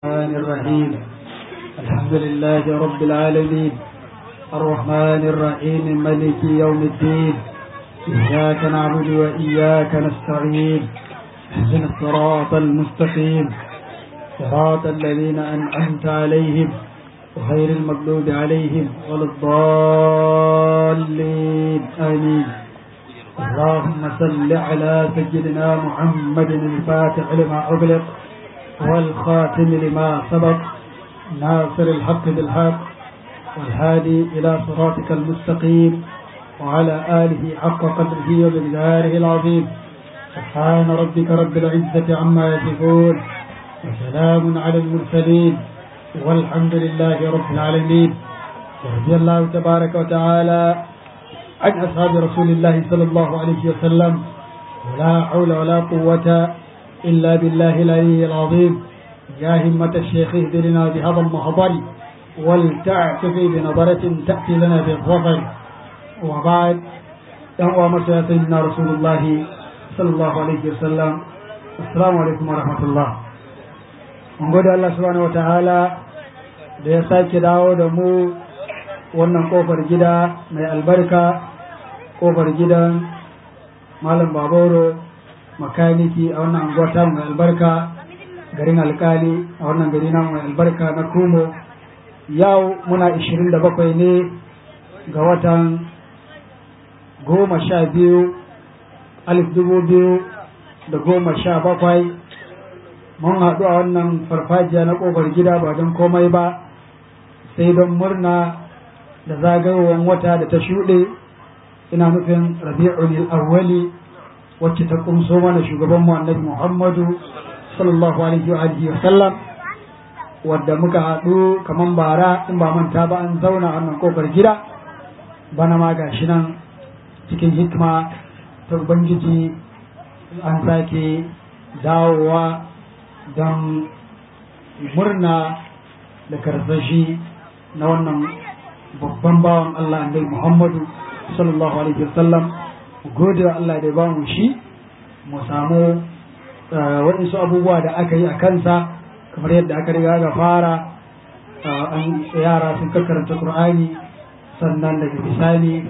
الرحمن الرحيم الحمد لله رب العالمين الرحمن الرحيم ملك يوم الدين إياك نعبد وإياك نستعين اهدنا الصراط المستقيم صراط الذين أنعمت عليهم غير المغضوب عليهم ولا الضالين آمين اللهم صل على سيدنا محمد الفاتح لما أغلق والخاتم لما سبق ناصر الحق بالحق والهادي إلى صراطك المستقيم وعلى آله حق قدره وبالداره العظيم سبحان ربك رب العزة عما يصفون وسلام على المرسلين والحمد لله رب العالمين ورضي الله تبارك وتعالى عن أصحاب رسول الله صلى الله عليه وسلم ولا حول ولا قوة إلا بالله العلي العظيم يا همة الشيخ اهدنا بهذا المحضر ولتعتفي بنظرة تأتي لنا بالظفر وبعد يهوى مسيا سيدنا رسول الله صلى الله عليه وسلم السلام عليكم ورحمة الله mun gode Allah subhanahu wa ta'ala da ya sake dawo da mu wannan kofar gida mai albarka kofar gidan malam baboro makaniki a wannan anguwa mai albarka garin alkali a wannan gari na mai albarka na kumo yau muna 27 ne ga watan goma sha biyu alif dubu biyu da goma sha bakwai mun haɗu a wannan farfajiya na ƙofar gida ba don komai ba sai don murna da zagayowar wata da ta shuɗe ina nufin rabi'ul awwali wacce ta kumso mana shugaban mu annabi Muhammadu sallallahu alaihi wa alihi wa sallam wadda muka haɗu kaman bara in ba manta ba an zauna a wannan kofar gida bana ma gashi nan cikin hikma ta ubangiji an sake dawowa don murna da karsashi na wannan babban bawan Allah annabi Muhammadu sallallahu alaihi wa sallam gode wa Allah da ba mu shi mu samu waɗansu abubuwa da aka yi a kansa kamar yadda aka riga ga fara an yara sun karanta Qur'ani sannan daga bisani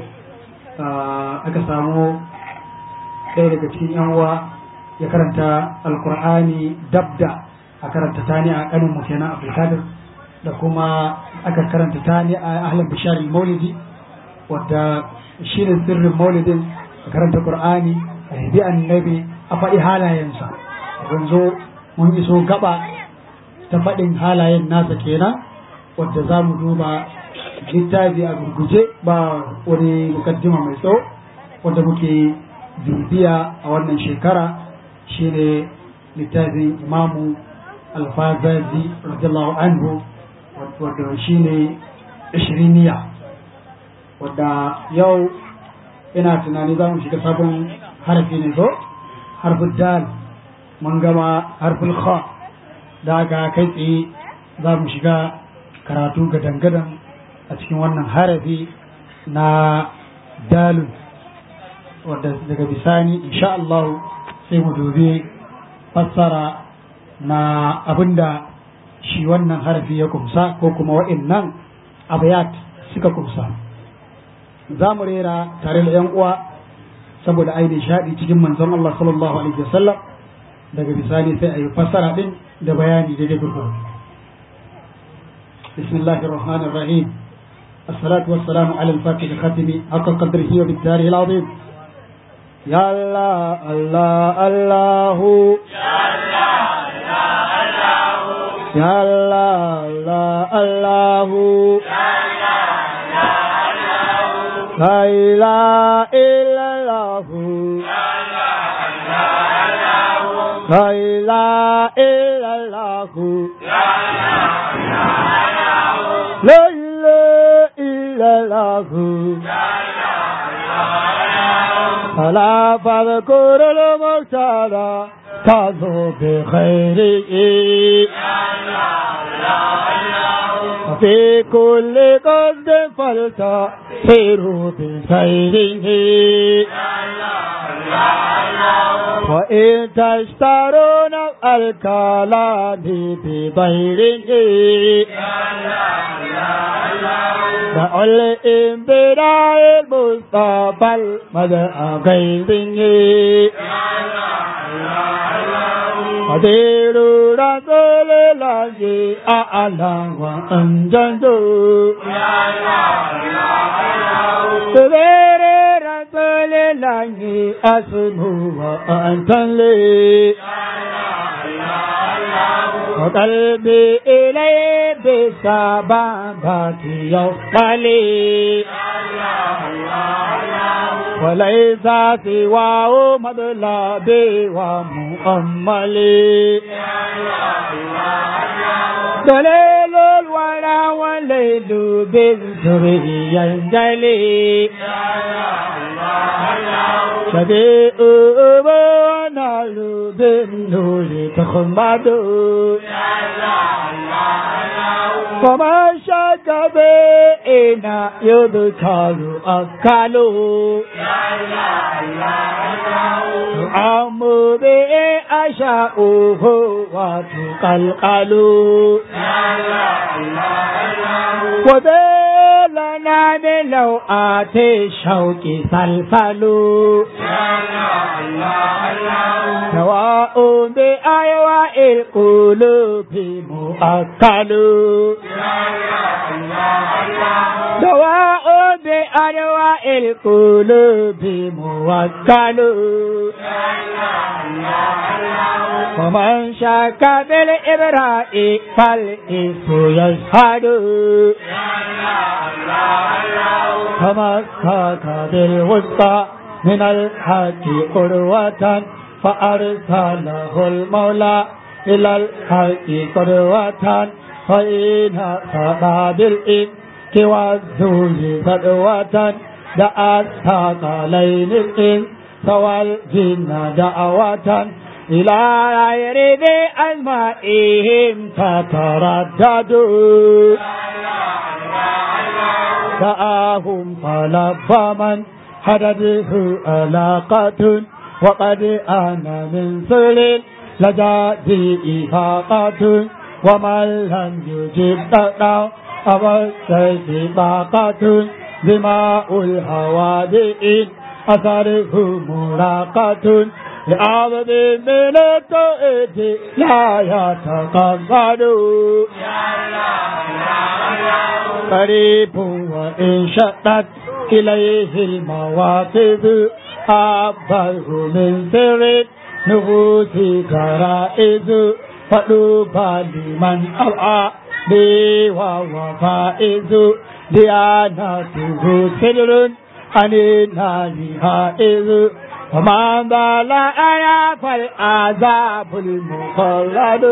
aka samu ɗaya daga cikin yan uwa ya karanta alkur'ani dabda a karanta tani a ƙanin mu kenan abdulkadir da kuma aka karanta tani a ahlin bishari maulidi wadda shirin sirrin maulidin a karanta qur'ani a yabi annabi a faɗi halayensa yanzu mun iso gaba ta faɗin halayen nasa kenan wadda za mu duba littafi a gurguje ba wani mukaddima mai tsawo wadda muke bibiya a wannan shekara shine littafin imamu alfazazi radiyallahu anhu wadda shine ishiriniya wadda yau ina tunani za mu shiga sabon harafi ne zo harfin dal mun gama harfin kha da aka kai tsaye za mu shiga karatu gadan-gadan a cikin wannan harafi na dalun wadda daga bisani insha Allah sai mu dubi fassara na abinda shi wannan harafi ya kumsa ko kuma wa'innan abayat suka kumsa za mu rera tare da yan uwa saboda ai nishaɗi cikin manzon Allah sallallahu alaihi wasallam daga bisani sai a yi fassara din da bayani da dai gurgur bismillahir rahmanir rahim الصلاة والسلام على الفاتح الختم حق قدره وبالداره العظيم يا الله الله الله يا الله الله الله لا إله إلا الله لا إله إلا الله لا إله إلا الله فلا فاذكر المختار تظهر بخيره في كل قصد فلتسير بخيره وإن تشترون الكلام بغيره دعوا الإنبراء المصطفى المدعى غيره قدير رسول الله أعلى وأنجز قدير رسول الله أسمو وأنت لي وقلبي إليه بسبابات يصلي وليس سواه مطلبي ومؤملي دليل الورى والليل بالسري ينجلي شبيء ونال بالنور تخمد فما شك بإنا يذكر أكله تعم به أشاؤه وتقلقل وذلنا من لو آتي الشوك سلسل سواء بأيواء القلوب مؤكل سواء بأنواع القلوب موكل ومن شك بالإبراء فالإس يشهد تمسك بالوسطى من الحق قروة فأرسله المولى إلى الحق قروة فإن صدى بالإنك والذل فدوة دعت ثقلين الإنس والجن دعوة إلى غير ذي أسمائهم تترددوا دعاهم طلب من حدده علاقة وقد أنا من سلل لجاتي إفاقة ومن لم يجب تقنع أو السيف باقة دماء الهوادئ أثره مراقة لعبد من التوحيد لا يتقبل قريب وإن شدت إليه المواقف أبه من سر نفوس كرائز فلوبى لمن أوعى بي وهو فائز ديانته سر عن النار هائز وما بال أنا فالعذاب المخلد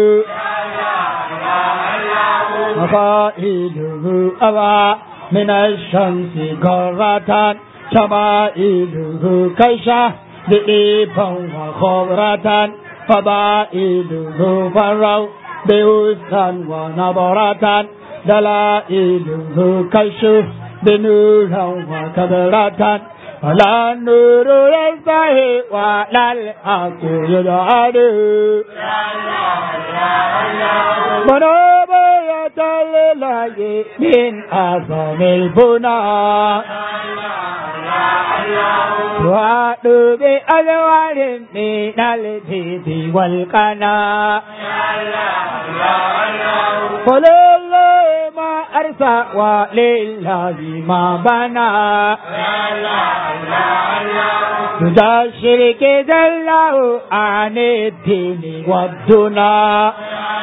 مفائله أبى من الشمس قرة شمائله كيشة لئيبا وخبرة فضائله فروا بوسطا ونبرة دلائله كشف بنورا وكبرة ولا النور ينتهي ولا الحق يدعد منوب لله من أعظم البنى وعد بألوان من الجد والقنا ولله ما أرسى ولله ما بنى تجا الشرك جله عن الدين والدنا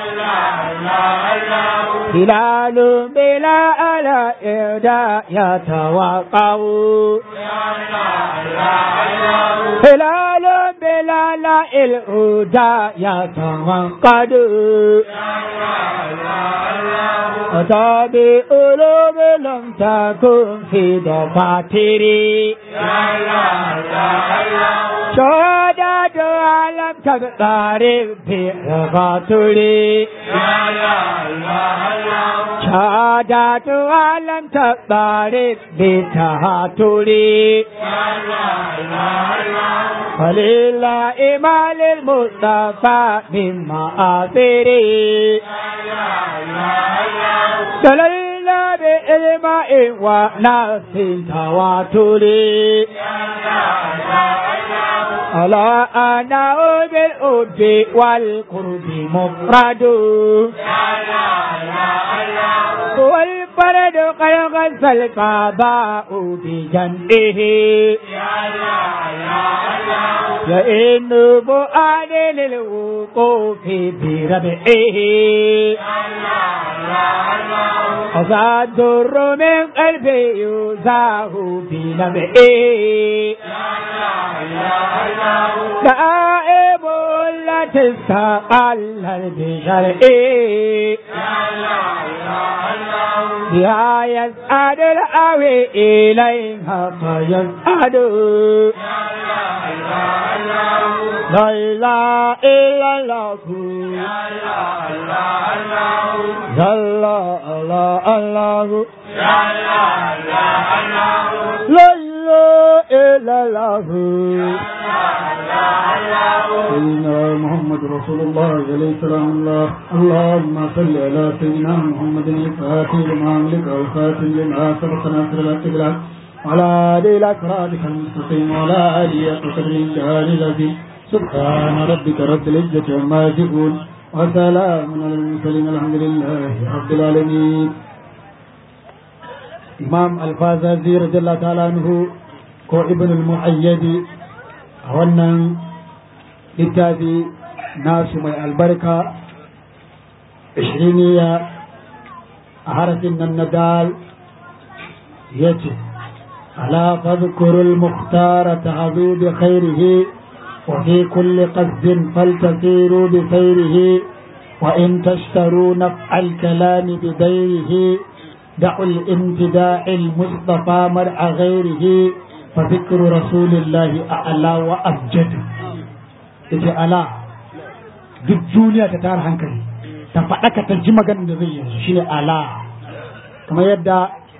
هلال بلا ألا إعداء يتوقع هلال بلا لا الهدى يتوقد أتى بألوب لم تكن في دفاتري شهادة لم تقترب في رغاتري شهادة إراداتها لم تضارب بتهاتري ولله ما للمصطفى من مآثري دللنا بإلماء وناس تواتري على أنا بالأب والقرب مفرد والفرد قد غسل القضاء بجنبه فإن بؤاد للوقوف بربعه أصاد الر من قلبي يزاه بنبعه دائب لا تستقل بشرعه بها يسعد الأوي إليها فيسعد لا إله إلا الله لا الله الله الله لا إله إلا الله سيدنا محمد رسول الله عليه السلام الله اللهم صل على سيدنا محمد الفاتح لما أملك والخاتم لما سبق ناصر الأقبلات وعلى آله الأكرادك المستقيم وعلى آله قدر الجهال الذي سبحان ربك رب العزة عما يصفون وسلام على المرسلين الحمد لله رب العالمين إمام الفازازي رضي الله تعالى عنه ko ibn al-mu'ayyadi a wannan littafi nasu mai albarka ishiriniya a harafin nan na dal ya ce ala fadhkurul muhtara ta'adu bi khairihi wa fi kulli qasdin faltasiru bi sayrihi wa in tashtaru naf'al kalami bi dayrihi دعوا الامتداء المصطفى مرع غيره فذكر رسول الله أعلى وأبجد yace ala duk duniya ta tara hankali ta faɗaka ta ji maganin da zai yanzu shine ala kamar yadda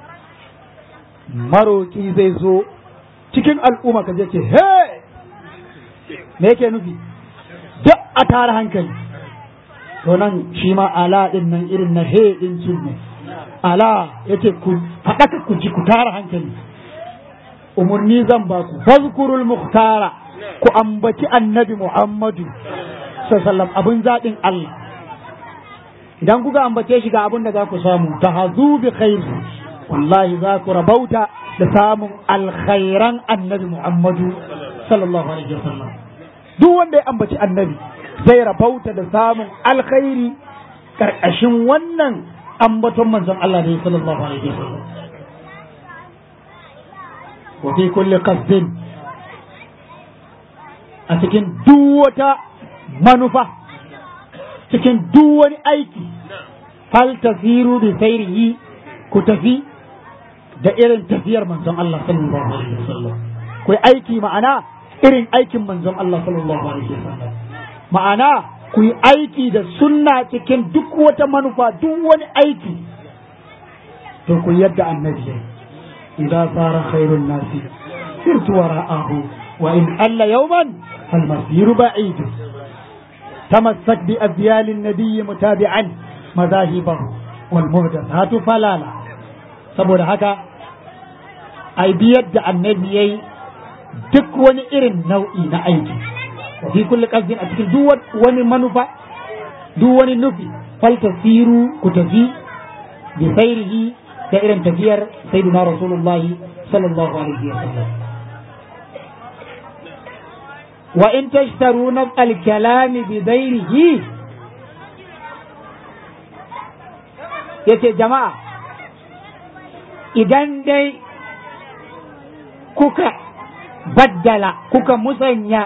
maroki zai zo cikin al'umma ka je ce he me yake nufi duk a tara hankali to nan shi ma ala din nan irin na he din sun ne ala yace ku faɗaka ku ji ku tara hankali umarni zan ba ku fazkurul muhtara ku ambaci annabi muhammadu sallam abin zaɓin Allah idan kuka ambace shi ga abin da za ku samu ta hazu bi khairi wallahi za ku rabauta da samun alkhairan annabi muhammadu sallallahu alaihi wasallam duk wanda ya ambaci annabi zai rabauta da samun alkhairi karkashin wannan ambaton manzon Allah ne sallallahu alaihi wasallam wa fi kulli qasdin a cikin duk wata manufa cikin duk wani aiki fal tasiru bi sayrihi ku tafi da irin tafiyar manzon Allah sallallahu alaihi wasallam ku aiki ma'ana irin aikin manzon Allah sallallahu alaihi wasallam ma'ana ku yi aiki da sunna cikin duk wata manufa duk wani aiki to ku yadda annabi yayi idan sara khairun nasi sirtu wara'ahu wa in alla yawman fal masiru ba'id tamassak bi abyal an-nabiy mutabi'an madahibahu wal muhdathatu falala saboda haka ai biyar da annabi yayi duk wani irin nau'i na aiki fi kulli qasdin a cikin duk wani manufa duk wani nufi fal tasiru ku tafi bi sayrihi da irin tafiyar sayyidina rasulullahi sallallahu alaihi wa sallam wa in tashtaru naf al kalam bi dayrihi yace jama'a idan dai kuka baddala kuka musanya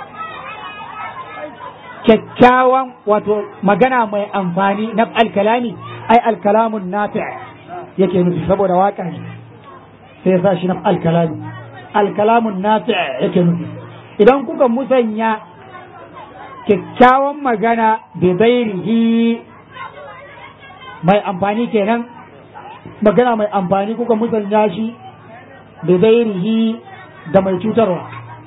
kyakkyawan wato magana mai amfani na alkalami ai alkalamun nafi' yake nufi saboda waka ne sai sa shi na alkalami alkalamun nafi' yake nufi idan kuka musanya kyakkyawan magana bi zairihi mai amfani kenan magana mai amfani kuka musanya shi da zairihi da mai cutarwa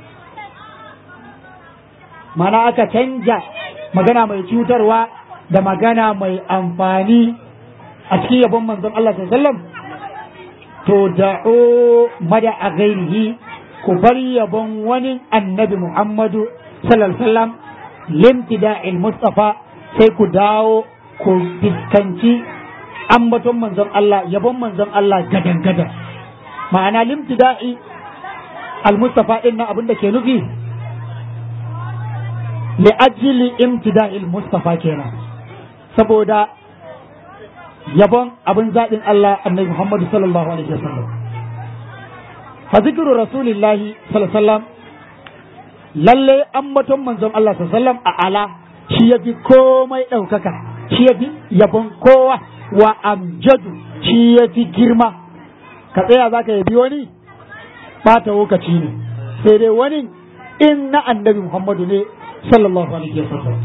mana aka canja magana mai cutarwa da magana mai amfani a cikin yabon manzon Allah sallallahu to da'o mada a gairihi ku bar yabon wani annabi Muhammadu sallallahu alaihi wasallam limtida'il Mustafa sai ku dawo ku fiskanci ambaton manzon Allah yabon manzon Allah gadan gadan ma'ana limtida'i al-Mustafa din nan abin da ke nufi li ajli imtida'il Mustafa kenan saboda yabon abin zaɗin Allah annabi Muhammadu sallallahu alaihi wasallam fa zikru rasulillahi sallallahu alaihi wasallam lalle ambaton manzon Allah sallallahu alaihi wasallam a ala shi yafi komai ɗaukaka shi yafi yabon kowa wa amjadu shi yafi girma ka tsaya zaka yabi wani bata lokaci ne sai dai wani in na annabi Muhammadu ne sallallahu alaihi wasallam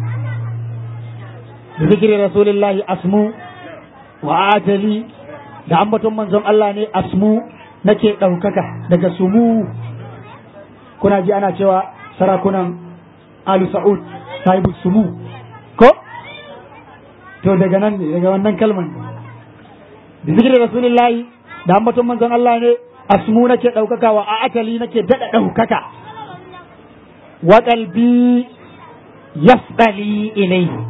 zikri rasulillahi asmu wa ajali da ambaton manzon Allah ne asmu nake ɗaukaka daga sumu kuna ji ana cewa sarakunan alu sa'ud sahibu sumu ko to daga nan ne daga wannan kalman ne da zikirin rasulullahi da ambaton manzon Allah ne asmu nake ɗaukaka wa ajali nake daɗa ɗaukaka wa qalbi yasdali ilayhi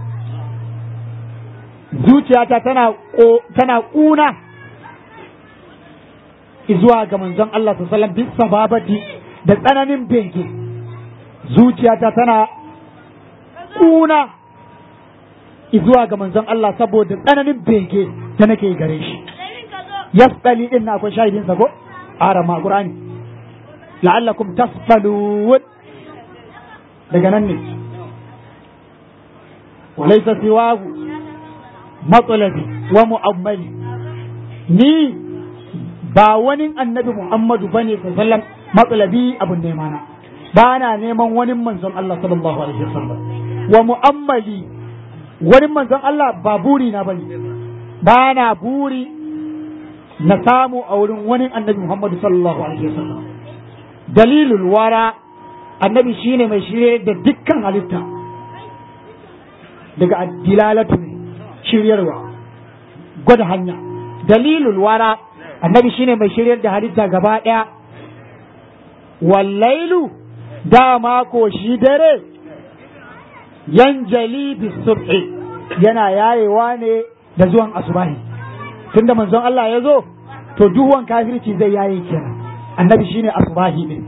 zuciyata tana tana kuna zuwa ga manzon Allah sallallahu alaihi wasallam sababati da tsananin bege zuciyata tana kuna zuwa ga manzon Allah saboda tsananin bege da nake gare shi yasdali din na akwai shahidin sa ko ara ma qur'ani la'allakum tasfalun daga nan ne walaysa siwahu matsalabi wa mu'ammali ni ba wani annabi Muhammadu bane sallam matsalabi abun nema na ba na neman wani manzon Allah sallallahu alaihi wasallam wa mu'ammali wani manzon Allah ba buri na bane ba na buri na samu a wurin wani annabi Muhammadu sallallahu alaihi wasallam dalilul wara annabi shine mai shirye da dukkan halitta daga dilalatu ne shiryarwa gwada hanya dalilul wara annabi shine mai shiryar da halitta gaba ɗaya wallailu dama ko shi dare yanjali bisubhi yana yayewa ne da zuwan asubahi tunda manzon Allah ya zo to duhuwan kafirci zai yaye kenan annabi shine asubahi din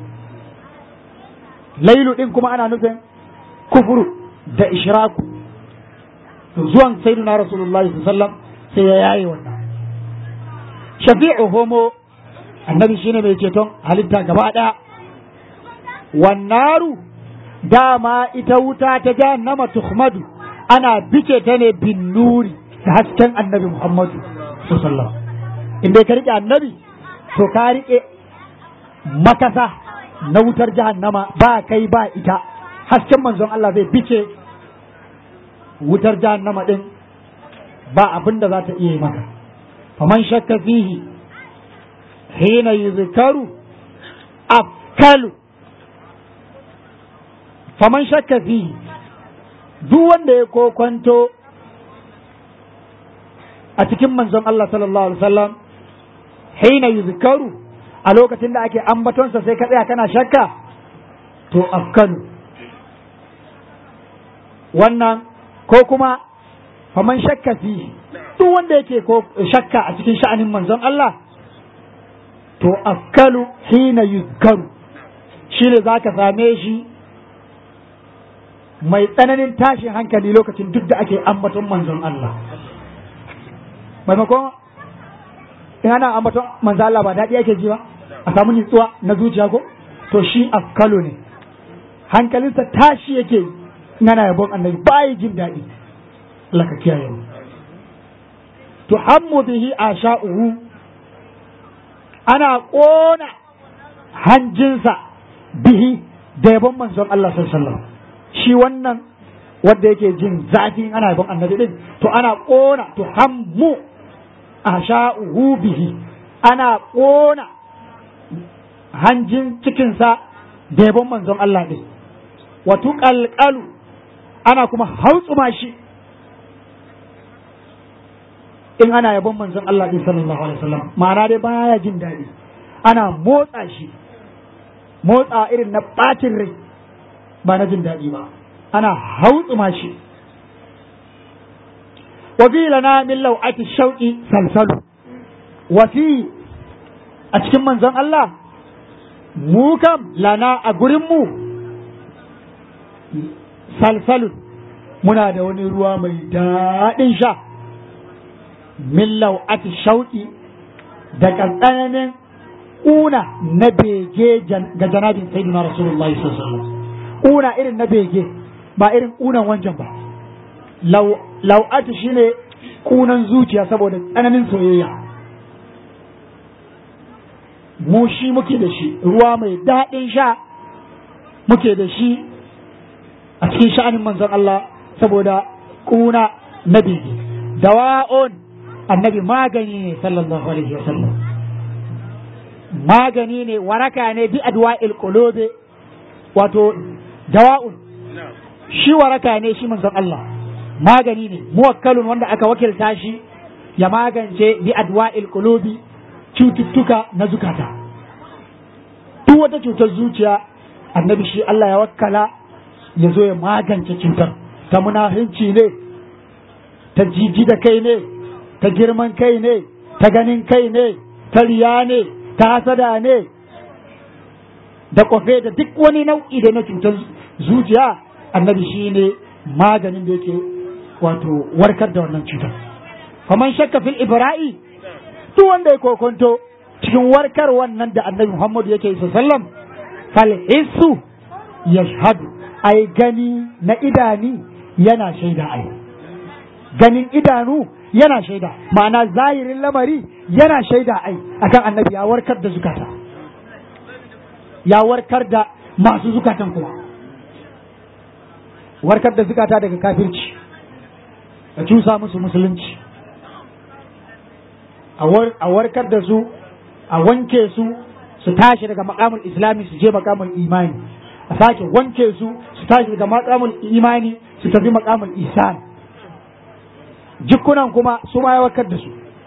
lailu din kuma ana nufin kufuru da ishraku to zuwan sayyidina rasulullahi sallallahu sai ya yaye wannan shafi'u homo annabi shine mai ceton halitta gaba daya wannaru dama ita wuta ta jahannama tuhmadu ana bice ta ne bin nuri da hasken annabi muhammadu sallallahu inda ka rike annabi to ka rike makasa na wutar jahannama ba kai ba ita hasken manzon Allah zai bice wutar jahannama din ba abin da za ta iya maka faman shakka fihi hina yuzkaru akalu faman shakka fihi duk wanda ya kokwanto a cikin manzon Allah sallallahu alaihi wasallam hina yuzkaru a lokacin da ake ambatonsa sai ka tsaya kana shakka to afkalu wannan ko kuma faman shakka fi duk wanda yake ko shakka a cikin sha'anin manzon Allah to afkalu hina yuzkaru shi ne za ka same shi mai tsananin tashin hankali lokacin duk da ake ambaton manzon Allah maimakon in ana ambaton manzon Allah ba daɗi ake ji ba a samu nutsuwa na zuciya ko to shi afkalu ne hankalinsa tashi yake in ana yabon annabi bayi jin daɗi Allah ka kiyaye mu to hammu bihi asha'uhu ana ƙona hanjinsa bihi da yabon manzon Allah sallallahu alaihi wasallam shi wannan wanda yake jin zafin ana yabon annabi din to ana ƙona to hammu asha'uhu bihi ana ƙona hanjin cikinsa da yabon manzon Allah ɗin wato ƙalƙalu ana kuma hautsuma shi in ana yabon manzon Allah ɗin sallallahu alaihi wasallam ma'ana dai baya jin daɗi ana motsa shi motsa irin na ɓacin rai ba na jin daɗi ba ana hautsuma shi وفي لنا من لوعة الشوق سلسل وفي أتكم من زن الله موكم لنا أقرمو سلسل منا دوني روا ميدان شا من لوعة الشوق daga tsananin ƙuna na bege ga janabin sayyidina rasulullahi sallallahu alaihi wasallam ƙuna irin na bege ba irin ƙunan wancan ba lau'atu shine kunan zuciya saboda tsananin soyayya mu shi muke da shi ruwa mai daɗin sha muke da shi a cikin sha'anin manzon Allah saboda kuna na bege dawa'un annabi magani ne sallallahu alaihi wasallam magani ne waraka ne bi adwa'il qulubi wato dawa'un shi waraka ne shi manzon Allah magani ne muwakkalun wanda aka wakilta shi ya magance bi adwa'il qulubi cututtuka na zukata duk wata cutar zuciya annabi shi Allah ya wakkala ya zo ya magance cutar ta munafinci ne ta jiji da kai ne ta girman kai ne ta ganin kai ne ta riya ne ta hasada ne da kwafe da duk wani nau'i da na cutar zuciya annabi shi ne maganin da yake wato warkar da wannan cutar faman shakka fil ibra'i duk wanda ya kokonto cikin warkar wannan da annabi Muhammad yake yi sallam fal hissu yashhadu ai gani na idani yana shaida ai ganin idanu yana shaida ma'ana zahirin lamari yana shaida ai akan annabi ya warkar da zukata ya warkar da masu zukatan kuma warkar da zukata daga kafirci a cusa musu musulunci a warkar da su a wanke su su tashi daga makamul islami su je makamul imani a sake wanke su su tashi daga makamul imani su tafi makamul isan jikunan kuma su ma ya warkar da su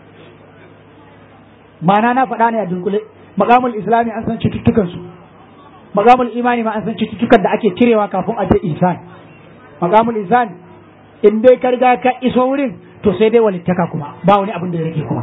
ma'ana na faɗa ne a dunkule makamul islami an san cututtukan su makamul imani ma an san cututtukan da ake cirewa kafin a je isan makamul isan in dai ka riga ka iso wurin to sai dai walittaka kuma ba wani abin da ya rage kuma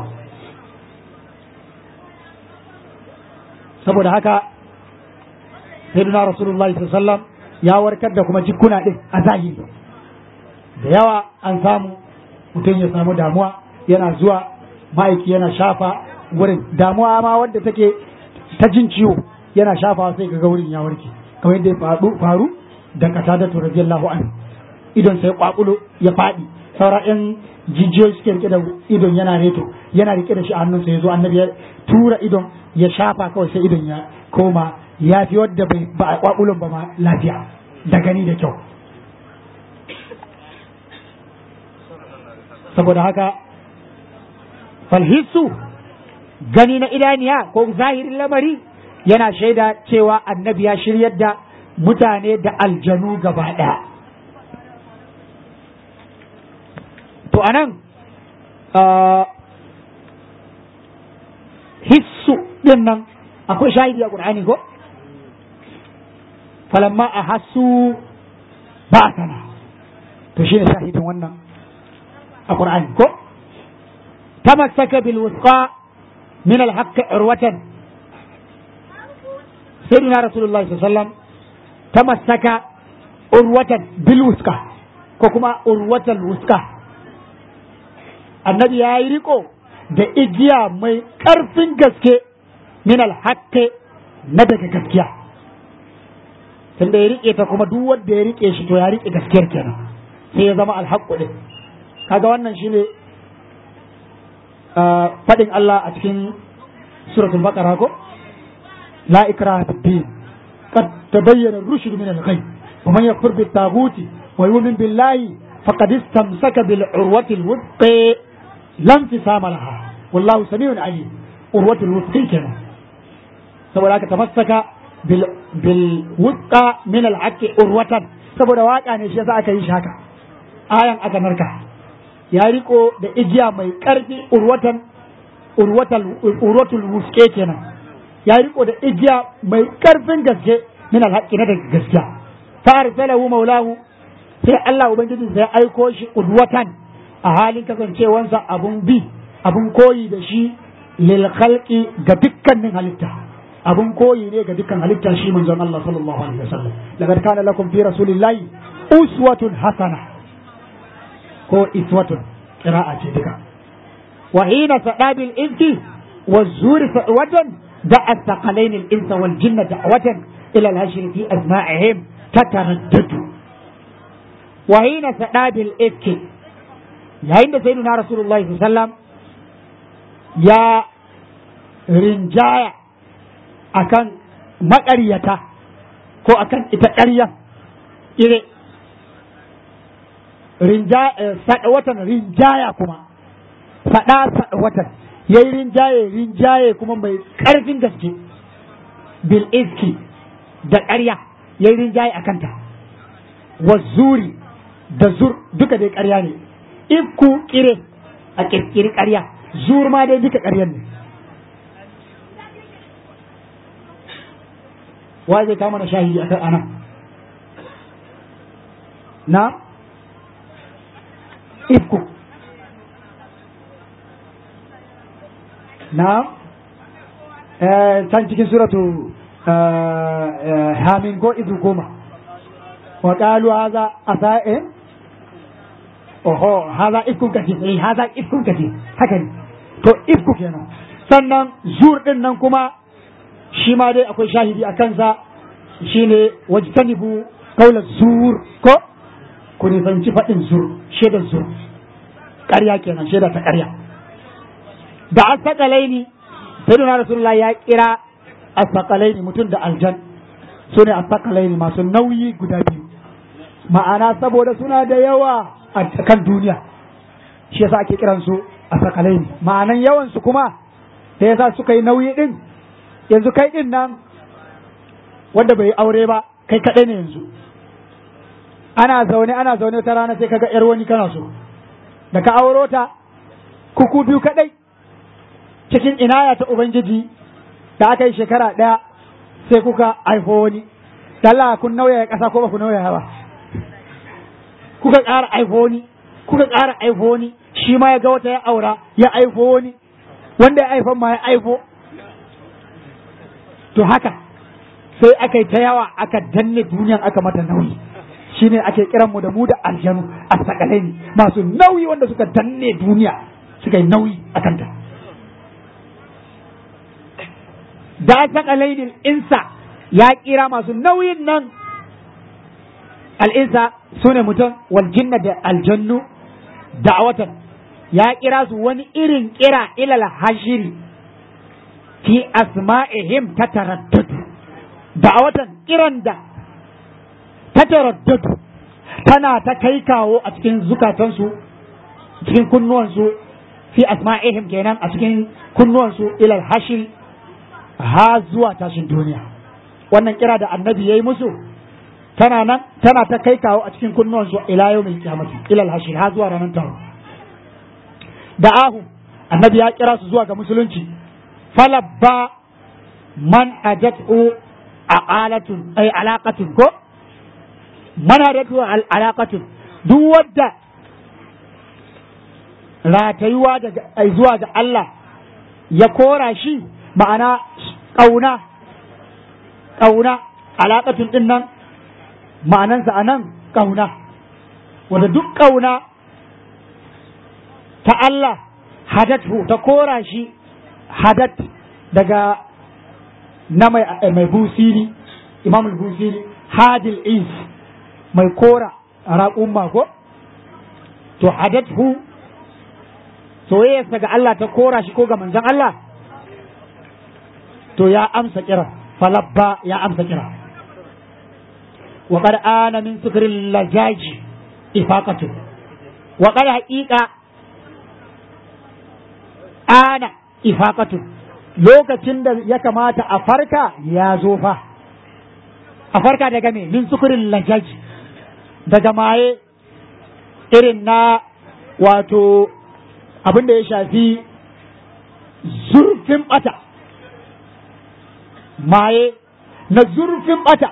saboda haka sayyidina rasulullahi sallallahu ya warkar da kuma jikuna din a zahiri da yawa an samu mutum ya samu damuwa yana zuwa ma'aiki yana shafa wurin damuwa ma wadda take ta jin ciwo yana shafa sai ga wurin ya warke kamar yadda ya faru da kasa da radiyallahu anhu idon sai kwakulo ya faɗi saura yan jijiyoyi suke rike da idon yana reto yana rike da shi a hannunsa ya zo annabi ya tura idon ya shafa kawai sai idon ya koma ya fi wadda bai ba a kwakulon ba ma lafiya da gani da kyau saboda haka falhissu gani na idaniya ko zahirin lamari yana shaida cewa annabi ya shiryar da mutane da aljanu gaba ɗaya to anan hissu din nan akwai shahidi a ƙur'ani ko falamma a hassu ba sana to shine shahidin wannan a ƙur'ani ko tamassaka bil wusqa min al haqq urwatan sayyidina rasulullahi sallallahu alaihi wasallam tamassaka urwatan bil wusqa ko kuma urwatal wusqa annabi ya yi riko da igiya mai ƙarfin gaske min alhaqqi na daga gaskiya tunda ya rike ta kuma duk wanda ya rike shi to ya rike gaskiyar kenan sai ya zama alhaqqu din kaga wannan shine fadin Allah a cikin suratul baqara ko la ikraha fid din qad tabayyana ar-rushd min al-ghayb wa man yakfur bit taghuti wa yu'min billahi faqad istamsaka bil urwati al-wuthqa lam tisama laha wallahu sami'un alim urwatul wuthqi kenan saboda haka tamassaka bil bil wuthqa min al haqqi urwatan saboda waka ne shi yasa aka yi shi haka ayan aka narka ya riko da igiya mai karfi urwatan urwatal urwatul wuthqi kenan ya riko da igiya mai karfin gaske min al haqqi na da gaskiya fa arsalahu maulahu sai Allah ubangiji sai aiko shi urwatan a halin kasancewansa abun bi abun koyi da shi lil khalqi ga dukkanin halitta abun koyi ne ga dukkan halitta shi manzon Allah sallallahu alaihi wasallam laqad kana lakum fi rasulillahi uswatun hasana ko iswatun qira'a ce duka wa hina sadabil insi wa zuri watan da as-saqalain al-insa wal jinna da'watan ila al-hashri fi asma'ihim tataraddadu wa hina sadabil ifki yayin da sayyidina rasulullahi sallallahu alaihi wasallam ya rinjaya akan maƙaryata ko akan ita ƙarya ire watan rinjaya kuma faɗa watan ya yi rinjaye rinjaye kuma mai ƙarfin gaske bil iski da ƙarya ya yi rinjaye a kanta wa zuri da zur duka dai ƙarya ne ifku kire a ƙirƙiri ƙarya zur ma dai duka ƙaryar ne wa zai kama na shahidi a kan ana na ifku na can cikin suratu hamin ko izu goma wa ƙalu haza a sa'in oho haza ifkun kace eh haza ifkun kace haka ne to ifku kenan sannan zur din nan kuma shi ma dai akwai shahidi a kansa shine wajtanibu qawla zur ko ku nisanci faɗin zur shaidar zur ƙarya kenan shaida ta ƙarya da asaqalaini sayyidina rasulullah ya kira asaqalaini mutum da aljan su ne asaqalaini masu nauyi guda biyu ma'ana saboda suna da yawa a kan duniya shi yasa ake kiran su asaqalaini ma'anan yawan su kuma da yasa suka yi nauyi din yanzu kai din nan wanda bai aure ba kai kaɗai ne yanzu ana zaune ana zaune ta rana sai kaga yar wani kana so da ka auro ta kuku biyu kaɗai cikin inaya ta ubangiji da aka yi shekara ɗaya sai kuka aifo wani Allah kun nauyaya ƙasa ko ba ku nauyaya ba kuka ƙara aifo wani kuka ƙara aifo wani shi ma ya ga wata ya aura ya aifo wani wanda ya aifan ma ya aifo to haka sai aka yi ta yawa aka danne duniyan aka mata nauyi shine ake kiran mu da mu da aljanu a sakalaini masu nauyi wanda suka danne duniya suka yi nauyi a kanta da sakalaini insa ya kira masu nauyin nan al'insa su ne mutum wal jinna da aljannu da'awatan ya kira su wani irin kira ilal hashiri fi asma'ihim ta taraddadu da'awatan kiran da ta taraddadu tana ta kai kawo a cikin zukatansu cikin kunnuwansu fi asma'ihim kenan a cikin kunnuwansu ilal hashir ha zuwa tashin duniya wannan kira da annabi ya yi musu tana nan tana ta kai kawo a cikin kunnuwansu ila yau mai kyamati ilal hashir ha zuwa ranar taro da ahu annabi ya kira su zuwa ga musulunci falabba man ajat'u aqalatun ay alaqatun ko man ajat'u alaqatun duk wadda ratayuwa daga zuwa ga Allah ya kora shi ma'ana ƙauna ƙauna alaƙatun ɗin nan ma'anansa a nan ƙauna wanda duk ƙauna ta Allah hadatu ta kora shi hadat daga na mai, mai busiri imam busiri hadil is mai kora raƙumma ko to hadathu soyayyarsa ga Allah ta kora shi ko ga manzon Allah to ya amsa kira falabba ya amsa kira wa qad ana min sukril lajaji ifaqatu wa qad haqiqa ana ifaqatu lokacin da ya kamata a farka ya zo fa a farka daga me min sukurin lajaj daga maye irin na wato abin da ya shafi zurfin bata maye na zurfin bata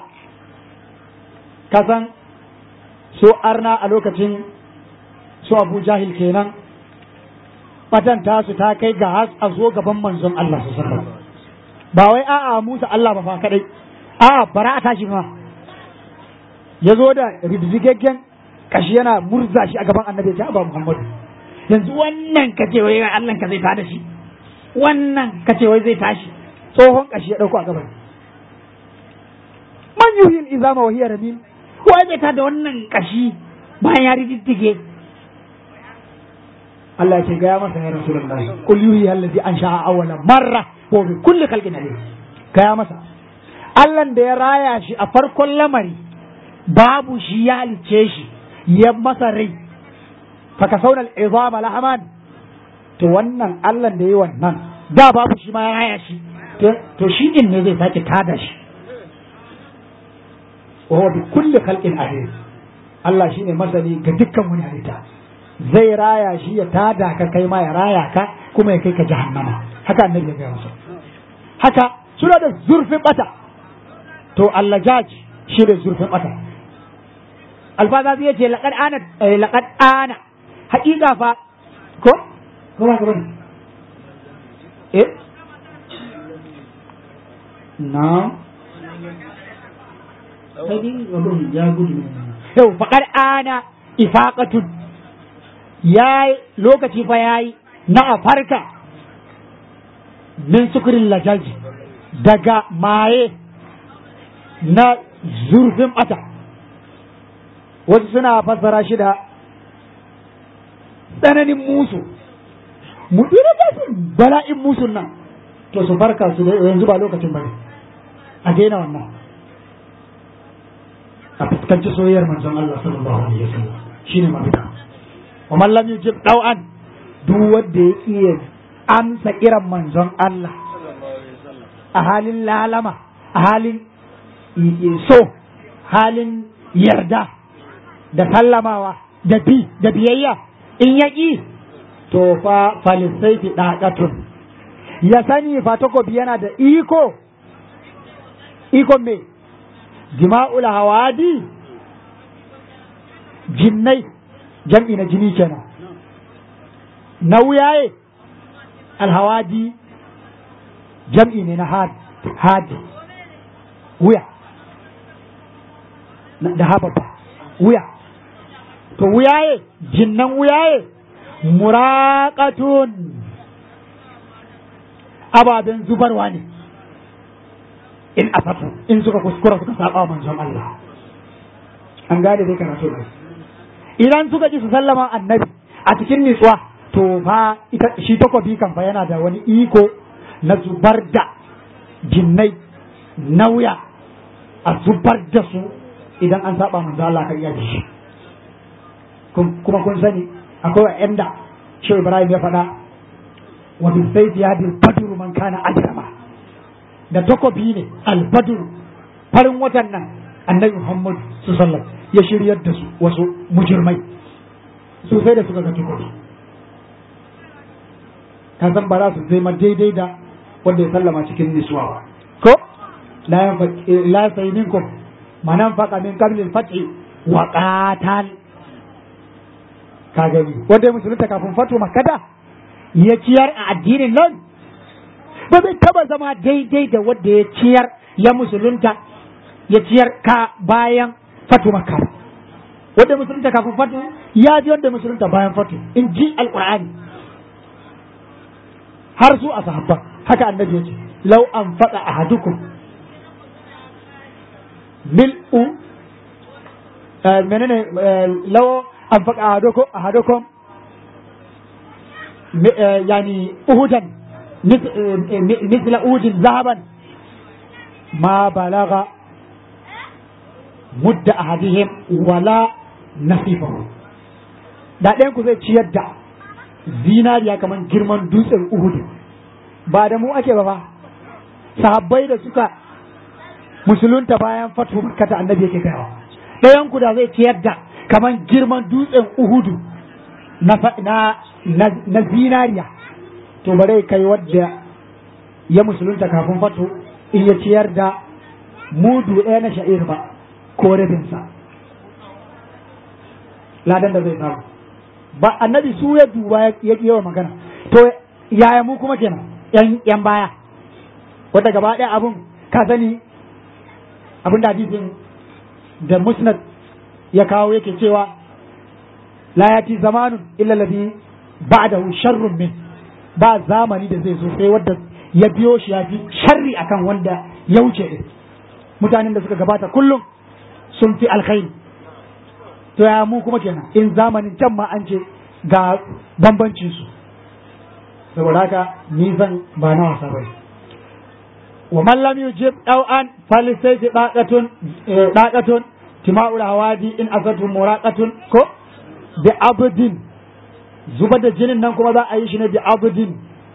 kasan so arna a lokacin su abu jahil kenan batan tasu ta kai ga has a zo gaban manzon Allah su ba wai a'a Musa Allah ba fa kadai a'a bara a tashi ma ya zo da riddigaggen kashi yana murza shi a gaban annabi ya ba Muhammadu yanzu wannan kace wai Allah ka zai tada shi wannan kace wai zai tashi tsohon kashi ya dauko a gaban man yuhil izama wa hiya ramim wai zai tada wannan kashi bayan ya riddige Allah ya ce gaya masa ya Rasulullahi kul yuhi allazi ansha'a awwala marra wa bi kulli khalqin alim gaya masa Allah da ya raya shi a farkon lamari babu shi ya halice shi ya masa rai faka saunal izama lahaman to wannan Allah da ya wannan da babu shi ma ya raya shi to shi din ne zai sake tada shi wa bi kulli khalqin alim Allah shine masani ga dukkan wani halitta zai raya shi ya tada ka kai ma ya raya ka kuma ya kai ka jahannama haka annabi ya gaya masa haka suna da zurfin bata to Allah jaji shi da zurfin bata alfaza zai ce laqad ana laqad ana haƙiƙa fa ko ko ba ka eh na sai abun ya gudu yau faqad ana ifaqatun ya lokaci fa ya yi na a farka min sukurin lajaji daga maye na zurfin bata wasu suna fassara shi da tsananin musu mutu da bala'in musun nan to su farka su da yanzu ba lokacin bane a daina wannan a fuskanci soyayyar manzon Allah sallallahu alaihi wasallam shine mafita wa man lam yujib dau'an duk wanda ya iya amsa kiran manzon Allah a halin lalama a halin so halin yarda da sallamawa da bi da biyayya in ya ƙi to fa falisaifi ɗaƙatun ya sani fa takobi yana da iko ikon me jima'ul hawadi jinnai jam'i na jini kenan na wuyaye alhawadi jam'i ne na hadi wuya da hababa wuya to wuyaye jinnan wuyaye muraƙatun ababen zubarwa ne in asatu in suka kuskura suka saba manzon Allah an gane dai karatu ne idan suka ji su sallama annabi a cikin nitsuwa to fa ita shi takobi kan fa yana da wani iko na zubar da jinnai nauya a zubar da su idan an saba manzo Allah kan iya shi kuma kun sani akwai wa'anda shi Ibrahim ya faɗa wa bi sayfi yadi al-badru man kana ajrama da takobi ne al-badru farin watan nan annabi Muhammad sallallahu ya shiryar da su wasu mujirmai su sai da suka ga takobi ka san ba za su zai ma daidai da wanda ya sallama cikin nisuwa ko la sai minkum manan faqa min qabli al-fathi wa qatal ka gani wanda ya musulunta kafin fatu makkata ya ciyar a addinin nan ba zai taba zama daidai da wanda ya ciyar ya musulunta ya ciyar ka bayan fatu makka wanda musulunta kafin fatu ya ji wanda musulunta bayan fatu in ji alqur'ani har su a sahabba haka annabi ya ce lau an faɗa ahadukum mil'u menene lau an faɗa ahadukum ahadukum yani uhudan مثل أود ذهبا ما بلغ مد أحدهم ولا نصيفه da ɗayan ku zai ciyar da zinariya kamar girman dutsen uhudu ba da mu ake ba ba sahabbai da suka musulunta bayan fatu makkata annabi yake kaiwa ɗayan ku da zai ciyar da kamar girman dutsen uhudu na, na, na, na zinariya to bare kai wadda ya musulunta kafin fatu in ya ciyar da mudu ɗaya na sha'ir ba ko rabinsa ladan da zai samu ba annabi su ya duba ya yi wa magana to yaya mu kuma kenan yan yan baya wanda gaba ɗaya abun ka sani abin da hadisin da musnad ya kawo yake cewa la yati zamanun illa ladhi ba'dahu sharrun min ba zamani da zai zo sai wanda ya biyo shi ya fi sharri akan wanda ya wuce din mutanen da suka gabata kullum sun fi alkhairi to ya mu kuma kenan in zamanin can ma an ce ga bambancin su saboda haka ni zan ba na wasa bane wa man lam yujib daw'an falisayfi daqatun daqatun tima'ul hawadi in asatu muraqatun ko bi abdin zuba da jinin nan kuma za a yi shi ne bi abdin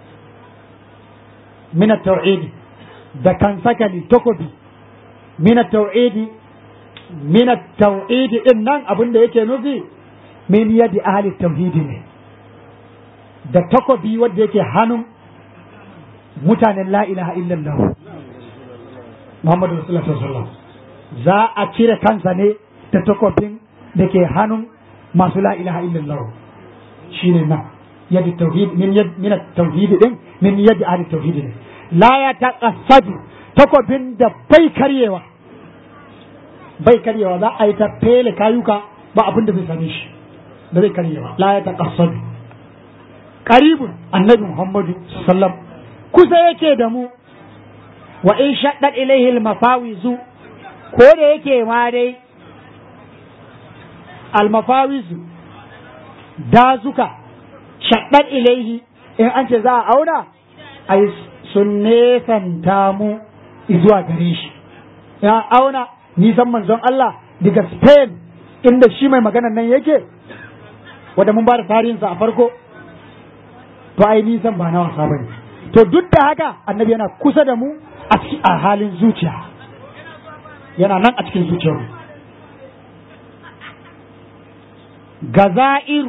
min at-tauhid da kan sakali takobi min at-tauhid min at-tauhid din nan abin da yake nufi min yadi ahli tauhidi ne da takobi wanda yake hannun mutanen la ilaha illallah Muhammadu Rasulullah sallallahu za a cire kansa ne da takobin da ke hannun masu la ilaha illallah shine nan yadi tauhid min yad min tauhid din min yadi ahli tauhid ne la ya taqassadu takobin da bai karyewa bai karyewa za a yi ta fele kayuka ba abin da zai same shi da zai karyewa la ya taqassadu qaribun annabi muhammadu sallam kusa yake da mu wa in shaddat ilaihi al-mafawizu ko da yake ma dai al-mafawizu dazuka shaddat ilaihi in an ce za a auna ai sun nesanta mu zuwa gare shi ya auna nisan manzon Allah daga Spain inda shi mai maganan nan yake wanda mun ba da tarihinsa a farko to ai nisan ba na wasa bane to duk da haka annabi yana kusa da mu a halin zuciya yana nan a cikin zuciyar gaza'iru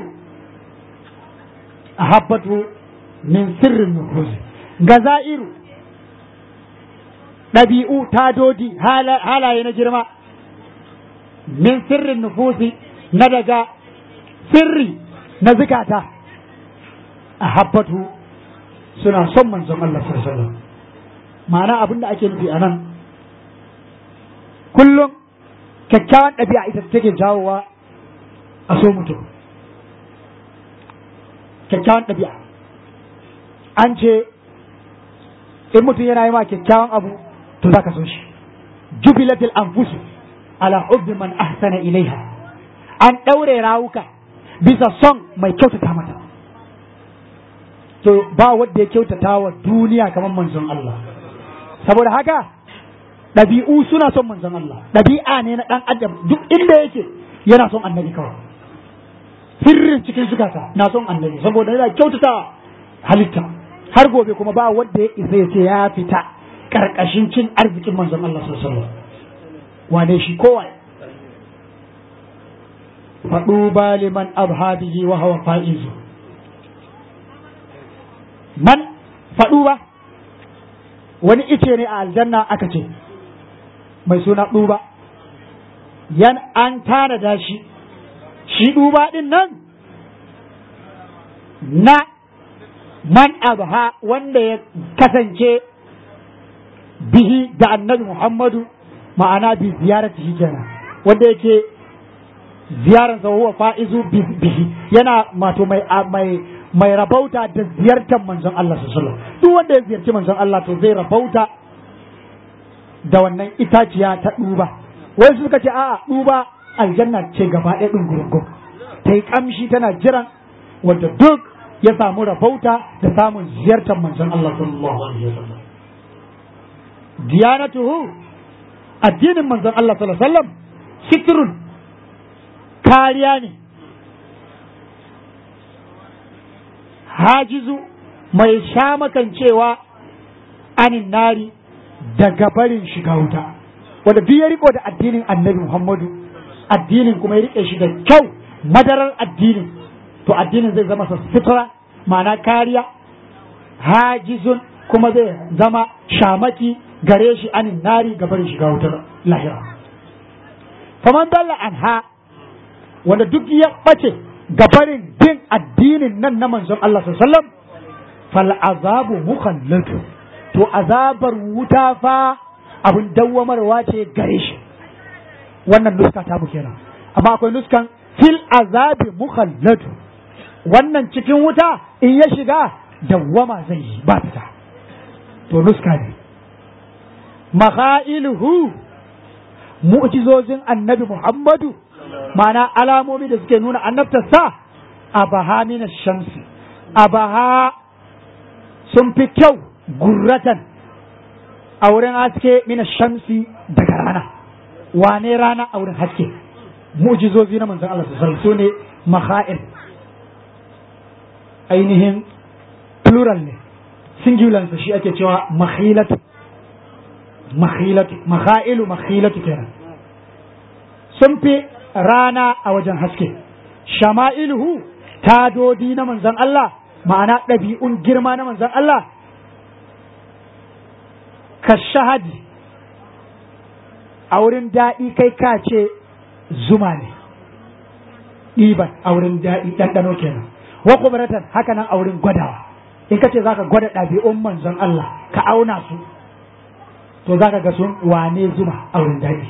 a habbatu min sirrin nufusi gaza'iru ɗabi'u tadodi halaye na girma min sirrin nufusi na daga sirri na zikata a habbatu suna son manzon Allah sallallahu ma'ana abin da ake nufi a nan kullum kyakkyawan ɗabi'a ita take jawowa a so mutum kyakkyawan ɗabi'a an ce in mutum yana yi ma kyakkyawan abu to za ka so shi jubilatil anfusu ala hubbi man ahsana ilaiha an ɗaure rawuka bisa son mai kyautata mata to ba wanda ya kyautata wa duniya kamar manzon Allah saboda haka ɗabi'u suna son manzon Allah ɗabi'a ne na ɗan adam duk inda yake yana son annabi kawai sirrin cikin zukata na son annabi saboda yana kyautata halitta har gobe kuma ba wanda ya isa ya ce ya fita karkashin cin arzikin manzon Allah sallallahu alaihi wane shi kowa faɗu ba liman abhadihi wa hawa fa'izu man faɗu ba wani ice ne a aljanna aka ce mai suna ɗuba yan an tanada shi shi ɗuba ɗin nan na man abha wanda ya kasance bihi da annabi Muhammadu ma'ana bi ziyarati shi kenan wanda yake ziyaran sa huwa fa'izu bihi yana mato mai mai mai rabauta da ziyartar manzon Allah sallallahu alaihi wasallam duk wanda ya ziyarci manzon Allah to zai rabauta da wannan itaciya ta duba wai suka ce a'a duba aljanna ce gaba ɗaya ɗin gurgun ta yi kamshi tana jiran wanda duk ya samu rabauta da samun ziyartar manzon Allah sallallahu alaihi wasallam diyanatuhu addinin manzon Allah sallallahu alaihi wasallam sitrun kariya ne hajizu mai shamakancewa anin nari daga barin shiga wuta wanda duk ya riko da addinin annabi Muhammadu addinin kuma ya rike shi da kyau madarar addinin to addinin zai zama sutura ma'ana kariya hajizun kuma zai zama shamaki gare shi anin nari ga barin shiga wutar lahira faman dalla anha wanda duk ya bace ga barin bin addinin nan na manzon Allah sallallahu alaihi wasallam fal azabu mukhallatu to azabar wuta fa abin dawwamarwa ce gare shi wannan nuska ta mu kenan amma akwai nuskan fil azabi mukhallatu wannan cikin wuta in ya shiga dawwama zai yi ba fita to nuska ne makhailuhu mu'jizozin annabi Muhammadu ma'ana alamomi da suke nuna annabtarsa abaha min shamsi abaha sun fi kyau gurratan a wurin haske mina shamsi daga rana wane rana a wurin haske mu'jizozi na manzon Allah sallallahu su ne makha'il ainihin plural ne singular shi ake cewa makhilatu makhilatu makha'ilu makhilatu kenan sun fi rana a wajen haske shama'iluhu tadodi na manzon Allah ma'ana ɗabi'un girma na manzon Allah ka shahadi a wurin daɗi kai ka ce zuma ne ɗiban a wurin daɗi ɗanɗano kenan wa kubaratan haka nan a wurin gwadawa in ka ce za ka gwada ɗabi'un manzon Allah ka auna su to za ka ga sun wane zuma a wurin daɗi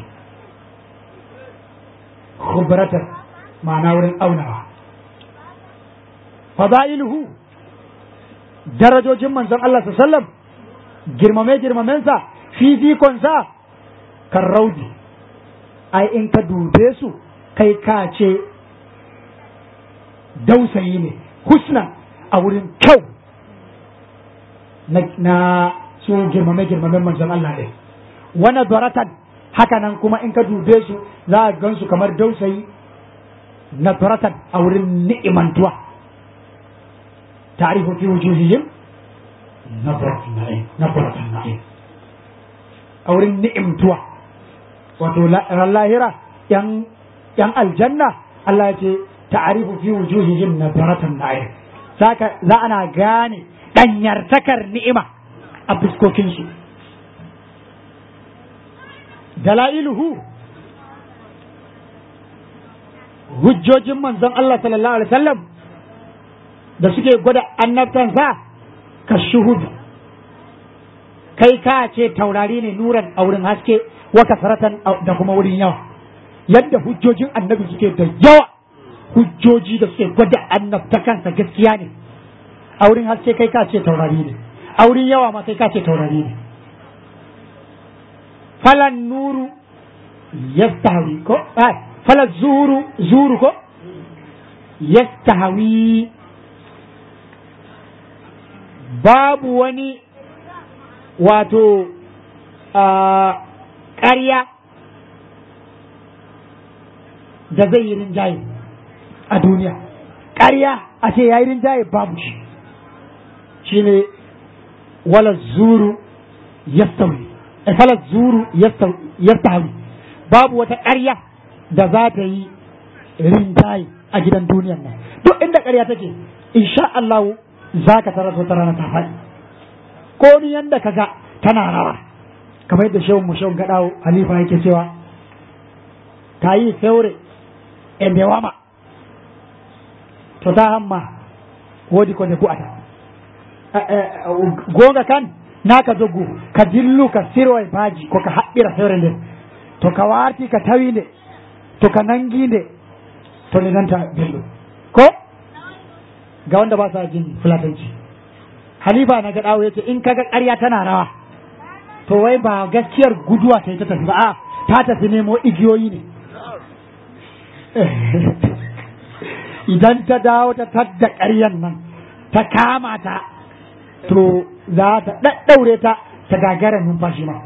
kubaratan ma'ana wurin aunawa fada'iluhu darajojin manzon Allah sallallahu alaihi wasallam girmame girmamensa fifikonsa kan raudi ai in ka dube su kai ka ce dausayi ne husna a wurin kyau na su girmame girmamen manzon Allah ɗin wani doratan haka nan kuma in ka dube su za a gansu kamar dausayi na doratan a wurin ni'imantuwa ta'rifu fi wujuhihim nadratan na'im nadratan na'im a wurin ni'imtuwa wato ran lahira yan yan aljanna Allah ya ce ta'rifu fi wujuhihim nadratan na'im saka za ana gane danyartakar ni'ima a fuskokin su dalailuhu hujjojin manzon Allah sallallahu alaihi wasallam da suke gwada annabtansa ka shuhudu kai ka ce taurari ne nuran a wurin haske wa kasaratan da kuma wurin yawa yadda hujjojin annabi suke da yawa hujjoji da suke gwada annabta kansa gaskiya ne a wurin haske kai ka ce taurari ne a wurin yawa ma kai ka ce taurari ne falan nuru yastahawi ko falan zuru zuru ko yastahawi babu wani wato ƙarya da zai yi rinjaye a duniya ƙarya a ce ya yi rinjaye babu shi shi ne wala zuru yastawi fala zuru yastawi babu wata ƙarya da za ta yi rinjaye a gidan duniyan nan duk inda ƙarya take insha Allah za ka tarar wata rana ta faɗi ko ni yanda ka ga tana rawa kamar yadda shehun mu shehun gaɗawo halifa yake cewa ta yi feure e bewama to ta hamma wodi ko nde bu'ata gonga kan na ka joggu ka dillu ka siro e baaji ko ka haɓɓira fewre nden to ka warti ka tawi nde to ka nangi nde to nde nanta belɗum ko ga wanda ba sa jin fulatanci halifa na gaɗawo yace in kaga ƙarya tana rawa to wai ba gaskiyar guduwa ta yi ta tafi ba a ta tafi nemo igiyoyi ne idan ta dawo ta tadda ƙaryan nan ta kama ta to za ta ɗaɗɗaure ta ta gagara numfashi ma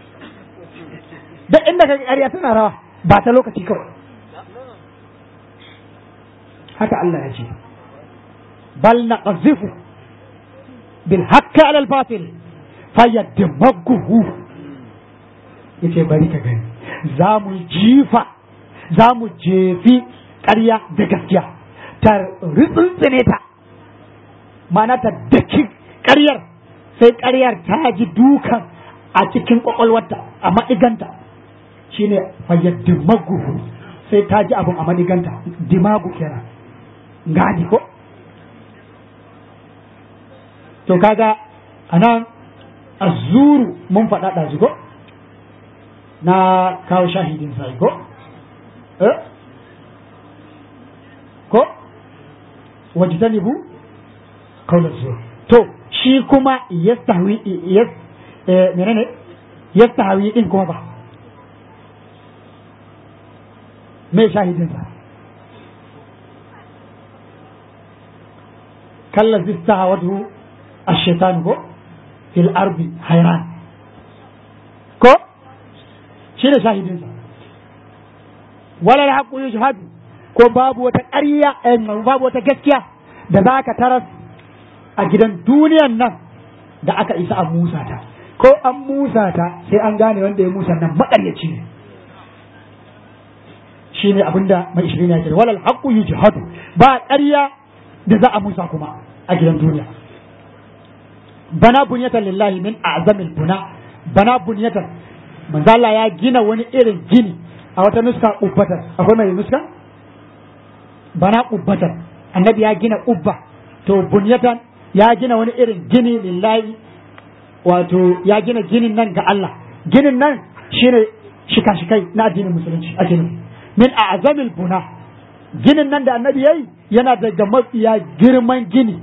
duk inda ka ƙarya tana rawa ba ta lokaci kawai haka Allah ya ce bal naqzifu bil haqqi ala al batil fayaddamaguhu yace bari ka gani za mu jifa za mu jefi ƙarya da gaskiya ta ritsintsine ta ma'ana ta daki ƙaryar sai ƙaryar ta ji dukan a cikin ƙwaƙwalwarta a maɗiganta shine fayyaddimagu sai ta ji abin a maɗiganta dimagu kenan gadi ko to kaga anan azuru mun faɗa ɗazu ko na kawo shahidin sai ko eh ko wajtanibu qawla zur to shi kuma yastahwi yas eh menene yastahwi din kuma ba me shahidin sa kalla zistahawatu ash-shaytan ko fil ardi hayran ko shi ne shahidinsa wala haqqu yujhadu ko babu wata ƙarya babu wata gaskiya da za ka taras a gidan duniyan nan da aka isa a musa ta ko an musa ta sai an gane wanda ya musa nan maƙaryaci ne shi ne abinda mai ishirin ya kira walal haqqu yujhadu ba ƙarya da za a musa kuma a gidan duniya bana bunyatan lillahi min a'zamil buna bana bunyatan manzo Allah ya gina wani irin gini a wata nuska ubbatar akwai mai nuska bana ubbatar annabi ya gina ubba to bunyatan ya gina wani irin gini lillahi wato ya gina ginin nan ga Allah ginin nan shine shika-shikai na addinin musulunci ake nufi min a'zamil buna ginin nan da annabi yayi yana daga mafiya girman gini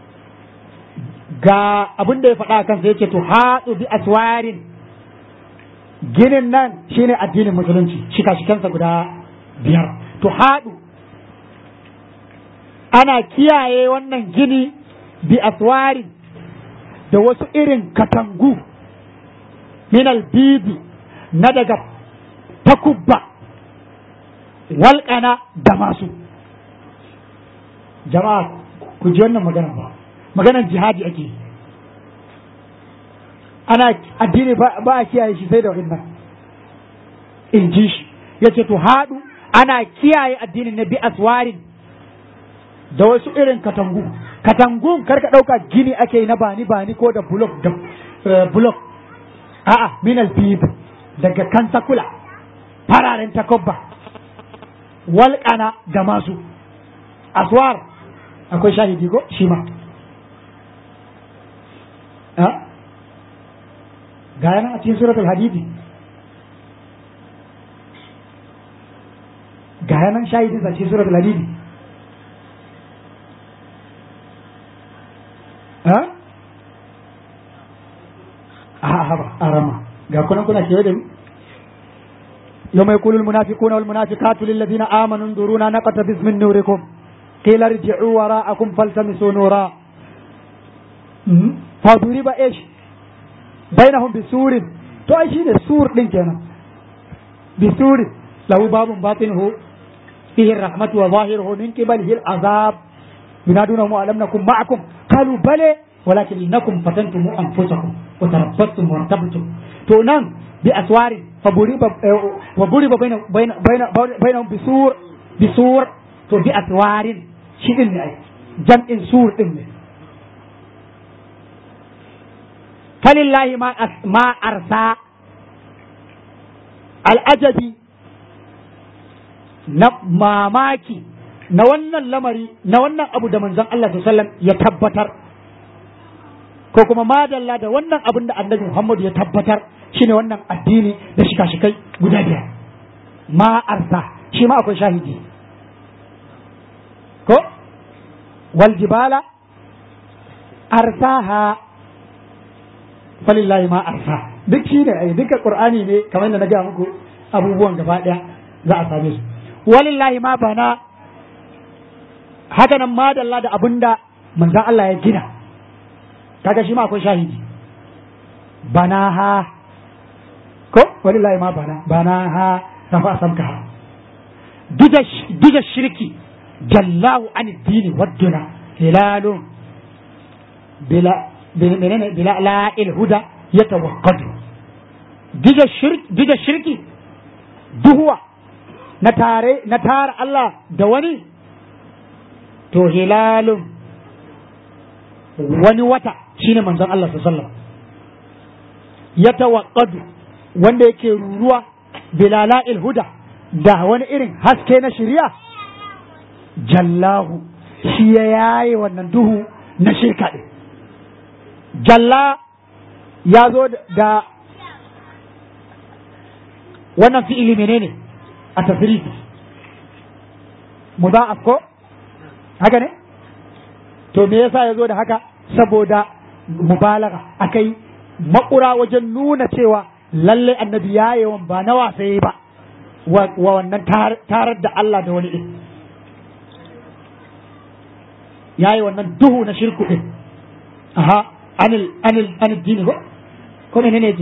ga abin da ya faɗa kansa yake to haɗu bi aswarin ginin nan shine addinin musulunci shika-shikansa guda biyar to haɗu ana kiyaye wannan gini bi aswarin da wasu irin katangu minal bibi na daga takubba walƙana da masu jama'a ku ji wannan magana ba maganar jihadi ake ana addini ba a kiyaye shi sai da wannan in ji shi ya ce to haɗu ana kiyaye addinin na bi aswarin da wasu irin katangu katangun karka ɗauka gini ake na bani bani ko da bulok da bulok a'a minal bib daga kantakula fararen takobba walƙana da masu aswar akwai shahidi ko shi ma ga yana a cikin suratul hadidi ga yanan shahidin a cikin suratul hadidi ha a haba a rama ga kunan kuna kewa da ni يوم يقول المنافقون والمنافقات للذين آمنوا انظرونا نقتبس من نوركم قيل ارجعوا وراءكم فالتمسوا نورا فضرب ايش بينهم بسور تو اي شيء سور دين كنا بسور له باب باطنه فيه الرحمة وظاهره من قبله العذاب ينادونهم ألم نكن معكم قالوا بلى ولكن إنكم فتنتم أنفسكم وتربصتم وارتبتم تو نعم بأسوار فضرب وضرب بين بين بين بينهم بسور بسور تو بأسوار شيء جمع سور إنه فلله ما ما أرسى الأجدي na mamaki na wannan lamari na wannan abu da manzon Allah sallam ya tabbatar ko kuma madalla da wannan abin da annabi Muhammad ya tabbatar shine wannan addini da shika-shikai guda biyar ma arsa shi ma akwai shahidi ko wal jibala arsaha falillahi ma arsa duk shi ne ai duka qur'ani ne kamar da na ga muku abubuwan gaba daya za a same su walillahi ma bana haka nan madalla da abinda manzon Allah ya gina kaga shi ma akwai shahidi bana ha ko walillahi ma bana bana ha rafa samka ha dija shirki jallahu an dini wadduna hilalun bila menene bila la'il huda ya tawakkadu dija shirki duhuwa na tare na tara Allah da wani to hilalun wani wata shine manzon Allah sallallahu ya tawakkadu wanda yake ruruwa bila la'il huda da wani irin haske na shari'a jallahu shi ya yaye wannan duhu na shirka ɗin jalla ya zo da wannan fi'ili menene a tasirifi mudha'af ko haka ne to me yasa ya zo da haka saboda mubalaga akai makura wajen nuna cewa lalle annabi ya yawan ba na wasaye ba wa wannan tarar da Allah da wani ɗin ya yi wannan duhu na shirku ɗin aha anil anil anil dini ko ko menene ne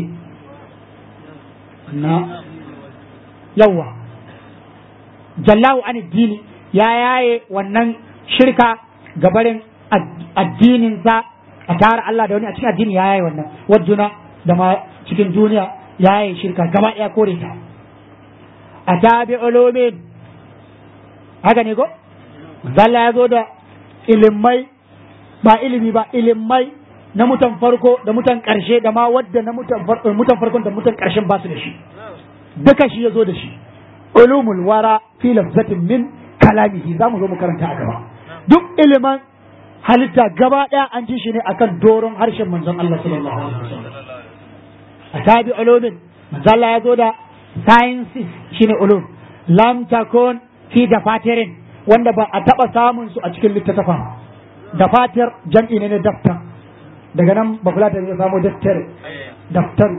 na yawa jallahu anil dini ya yaye wannan shirka gabarin addininsa a tara Allah da wani a cikin addini ya yaye wannan wajuna da ma cikin duniya ya yaye shirka gaba ɗaya kore ta a tabi ulumin haka ne ko zalla ya zo da ilimai ba ilimi ba ilimai na mutan farko da mutan ƙarshe da ma wadda na mutan farkon da mutan ƙarshen ba su da shi duka shi ya zo da shi ulumul wara fi lafzatin min kalamihi za mu zo mu karanta a gaba duk iliman halitta gaba ɗaya an ji shi ne akan doron harshen manzon Allah sallallahu alaihi wasallam a tabi ulumin manzon Allah ya zo da sciences shine ulum lam takun fi dafatirin wanda ba a taɓa samun su a cikin littattafan dafatir jam'i ne na daftar daga nan ba kula da ya samu daftar daftar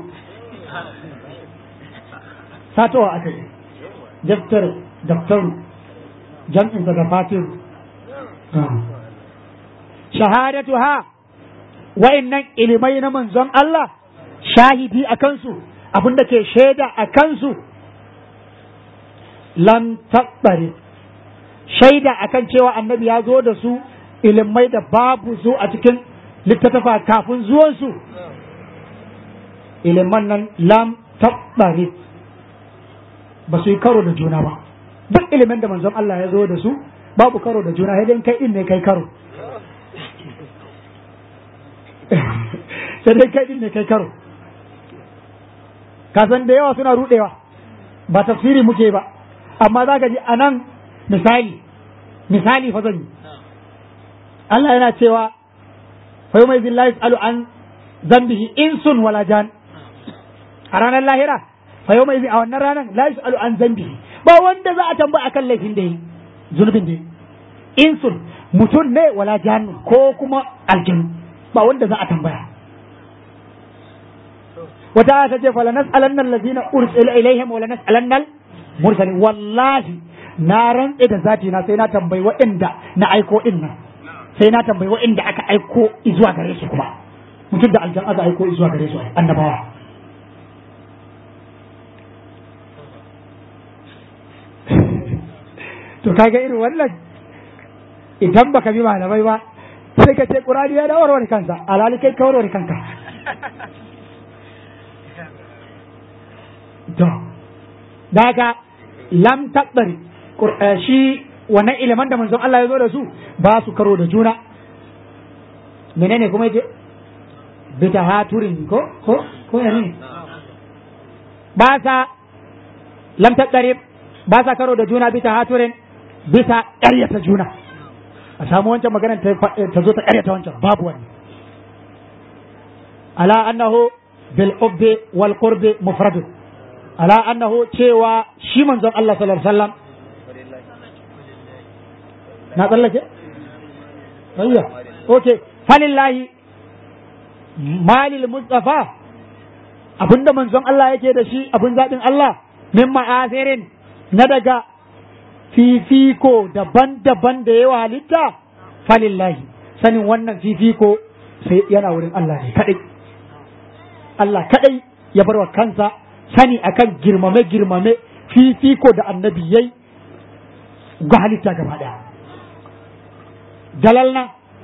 satowa aka yi daftar daftar jam'in sa dafatir shahadatu ha wa'annan ilimai na manzon Allah shahidi a kansu abinda ke shaida a kansu lam tabbare shaida akan cewa annabi ya zo da su ilimai da babu su a cikin littattafa kafin zuwansu iliman nan lam tabbare ba su yi karo da juna ba duk ilimin da manzon Allah ya zo da su babu karo da juna sai kai in ne kai karo sai dai kai din ne kai karo kasan da yawa suna rudewa ba tafsiri muke ba amma za ka ji a nan misali misali fa zan yi Allah yana cewa fa yawma idhin la yus'alu an dhanbihi insun wala jan a ranar lahira fa yawma idhin a wannan ranar la yus'alu an dhanbihi ba wanda za a tambaya akan laifin da yi zunubin da yi insun mutum ne wala jan ko kuma aljinu ba wanda za a tambaya wata ta ce fala nas'alanna allazina ursila ilaihim wala nas'alanna al-mursalin wallahi na rantse da zati na sai na tambayi waɗanda na aiko din nan sai na tambayi waɗanda aka aiko zuwa gare su kuma mutum da aljan aka aiko zuwa gare su annabawa to kaga irin wannan idan baka bi malamai ba sai ka ce qur'ani ya da warware kansa alhali kai ka warware kanka to daga lam tabbari shi wannan iliman da manzon Allah ya zo da su ba su karo da juna menene kuma yace bita haturin ko ko ko ne ba sa lam tabbari ba sa karo da juna bita haturin bisa ƙaryata juna a samu wancan magana ta zo ta ƙaryata wancan babu wani ala annahu bil ubbi wal qurbi mufradun ala annahu cewa shi manzon Allah sallallahu alaihi wasallam na tsallake ayya okay falillahi malil mustafa abinda manzon Allah yake da shi abin zaɓin Allah min ma'asirin na daga fifiko daban-daban da yawa halitta falillahi sanin wannan fifiko sai yana wurin Allah ne kadai Allah kadai ya bar wa kansa sani akan girmame-girmame fifiko da annabi yayi ga halitta gaba daya dalalna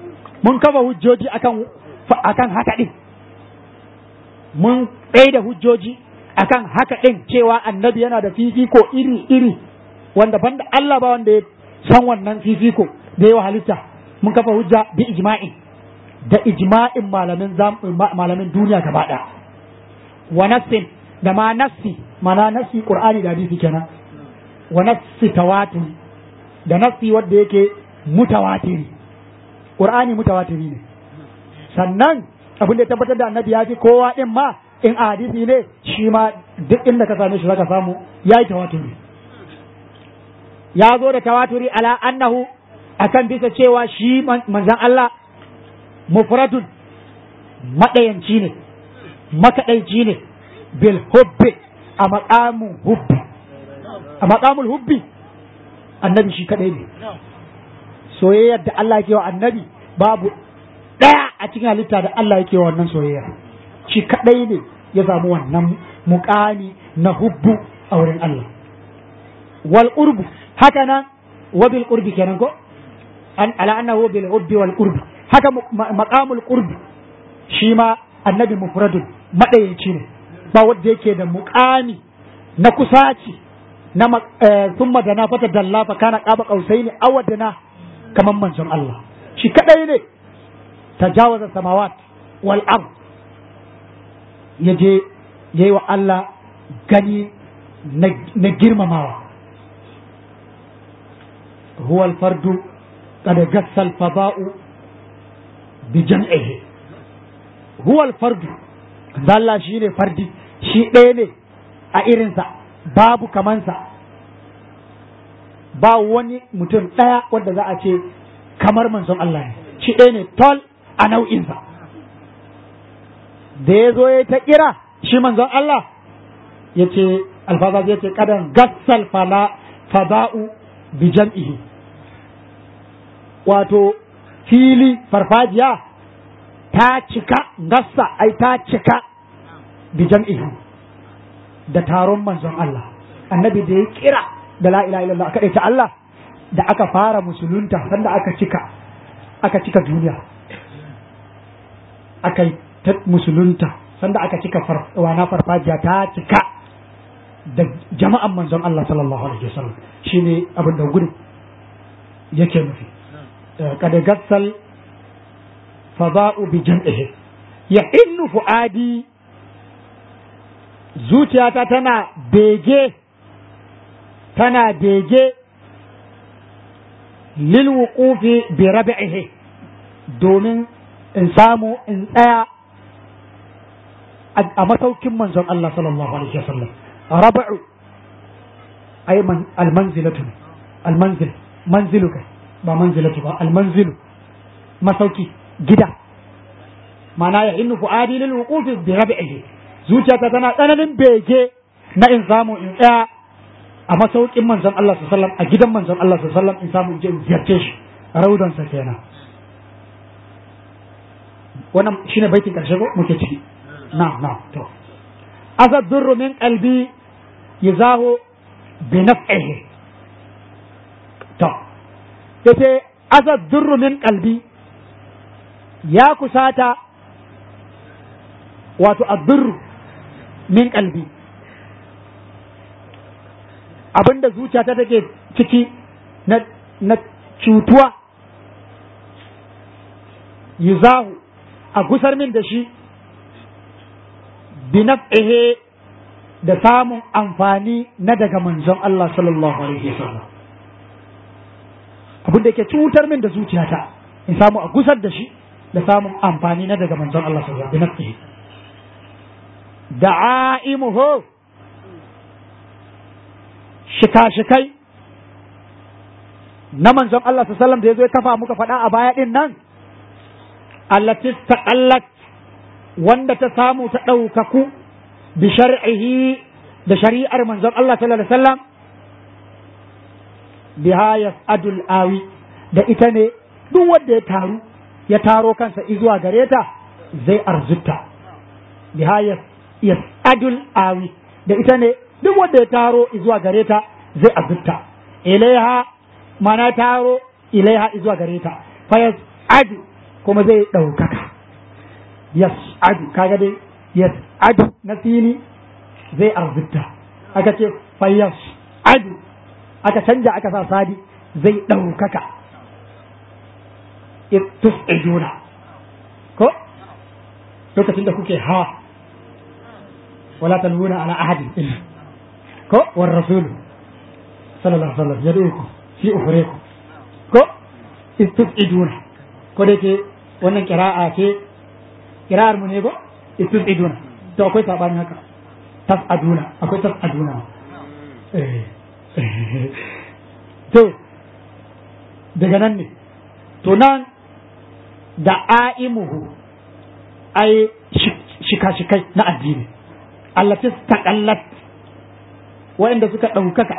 mun kafa hujjoji akan akan haka din mun tsaye da hujjoji akan haka din cewa annabi yana da fifiko iri iri wanda banda Allah ba wanda ya san wannan fifiko da yawa halitta mun kafa hujja bi ijma'i da ijma'in malamin malamin duniya gaba ɗaya wa nassin da ma nassi mana nassi qur'ani da hadisi kenan wa nassi tawatur da nassi wanda yake mutawatiri qur'ani mutawatiri ne sannan abin da ya tabbatar da annabi ya fi kowa din ma in a hadisi ne shi ma duk inda ka same shi zaka samu yayi tawaturi ya zo da tawaturi ala annahu akan bisa cewa shi manzan Allah mufradun maɗayanci ne makaɗaici ne bil hubbi a maƙamun hubbi a maƙamul hubbi annabi shi kaɗai ne soyayyar da Allah yake wa annabi babu ɗaya a cikin halitta da Allah yake wa wannan soyayya shi kaɗai ne ya samu wannan muƙami na hubbu a wurin Allah wal urbu haka nan wa bil qurbi kenan ko an ala annahu bil hubbi wal qurbi haka maqamul qurbi shi ma annabi mufradun madayanci ne ba wanda yake da muqami na kusaci na thumma da na fata dalla fa kana qaba qausaini awadana kaman manzon Allah shi kadai ne tajawaza samawat wal ard yaje yayi wa Allah gani na girmamawa هو الفرد قد قص الفضاء بجمعه هو الفرد Allah shi ne fardi shi ɗaya ne a irinsa babu kamansa ba wani mutum ɗaya wanda za a ce kamar manzon Allah ne shi ɗaya ne tol a nau'insa da ya zo ya ta kira shi manzon Allah ya ce alfaza ya ce kadan gassal fala fada'u bi jam'ihi wato fili farfajiya ta cika gassa ai ta cika bi jam'ihi da taron manzon Allah annabi da ya kira da la ilaha illallah aka ta Allah da aka fara musulunta sanda aka cika aka cika duniya aka yi ta musulunta sanda aka cika wana farfajiya ta cika da jama'an manzon Allah sallallahu alaihi wasallam shine abin da gudun yake nufi kada gassal fada'u bi jam'ihi ya innu fuadi zuciyata tana bege tana bege lil wuqufi bi rabi'ihi domin in samu in tsaya a masaukin manzon Allah sallallahu alaihi wasallam raba'u ay man almanzilatu almanzil manzilu kai ba manzilatu ba almanzilu masauki gida mana ya innu fu'adi lil wuqufi bi rabi'ihi zuciyata tana tsananin bege na in samu in tsaya a masaukin manzon Allah sallallahu alaihi wasallam a gidan manzon Allah sallallahu alaihi wasallam in samu in je in ziyarce shi raudan sa kenan wannan shine baitin karshe ko muke ciki na na to asad durru min qalbi yazahu bi naf'ihi to yace asad durru min qalbi ya kusata wato addurru min qalbi abinda zuciyata take ciki na na cutuwa yuzahu a gusar min da shi bi naf'ihi da samun amfani na daga manzon Allah sallallahu alaihi wasallam abin da yake cutar min da zuciyata in samu a gusar da shi da samun amfani na daga manzon Allah sallallahu alaihi wasallam bi naf'ihi da'aimuhu shika-shikai na manzon Allah sallallahu alaihi wasallam da yazo ya kafa muka faɗa a baya din nan allati taqallat wanda ta samu ta ɗaukaku bi shar'ihi da shari'ar manzon Allah sallallahu alaihi wasallam biha yas'adul awi da ita ne duk wanda ya taru ya taro kansa izuwa gare ta zai arzuta biha yas'adul awi da ita ne duk wanda ya taro izuwa gare ta zai arzuta ilaiha mana taro ilaiha izuwa gare ta fa yas'adu kuma zai ɗaukaka yas'adu kaga dai yas'adu na fili zai arzikta aka ce fa yas'adu aka canja aka sa sadi zai ɗaukaka tus'iduna ko lokacin da kuke ha wala talwuna ala ahadin illa ko war rasulu sallallahu alaihi wasallam yad'ukum fi ukhrikum ko istus'iduna ko da ke wannan kira'a ce kira'ar mu ne ko istus'iduna to akwai sabanin haka tas'aduna akwai tas'aduna to daga nan ne to nan da a'imuhu ai shika-shikai na addini allati taqallat wa'inda suka ɗaukaka